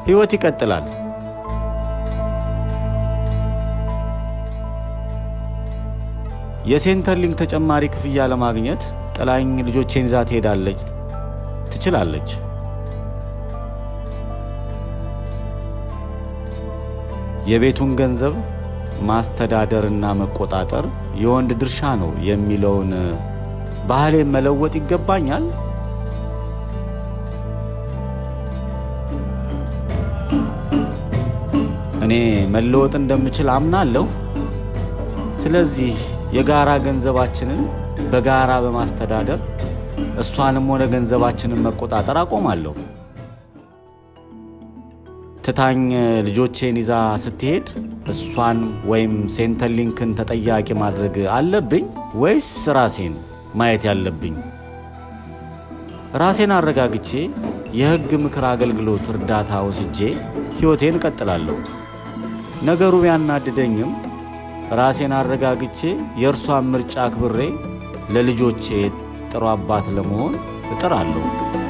ሕይወት ይቀጥላል። የሴንተርሊንክ ተጨማሪ ክፍያ ለማግኘት ጥላኝ ልጆቼን ይዛ ትሄዳለች ትችላለች። የቤቱን ገንዘብ ማስተዳደርና መቆጣጠር የወንድ ድርሻ ነው የሚለውን ባህሌን መለወጥ ይገባኛል። እኔ መለወጥ እንደምችል አምናለሁ። ስለዚህ የጋራ ገንዘባችንን በጋራ በማስተዳደር እሷንም ሆነ ገንዘባችንን መቆጣጠር አቆማለሁ። ትታኝ ልጆቼን ይዛ ስትሄድ እሷን ወይም ሴንተርሊንክን ተጠያቂ ማድረግ አለብኝ ወይስ ራሴን ማየት ያለብኝ? ራሴን አረጋግቼ የሕግ ምክር አገልግሎት እርዳታ ወስጄ ሕይወቴን እቀጥላለሁ። ነገሩ ቢያናድደኝም ራሴን አረጋግቼ የእርሷን ምርጫ አክብሬ ለልጆቼ ጥሩ አባት ለመሆን እጥራለሁ።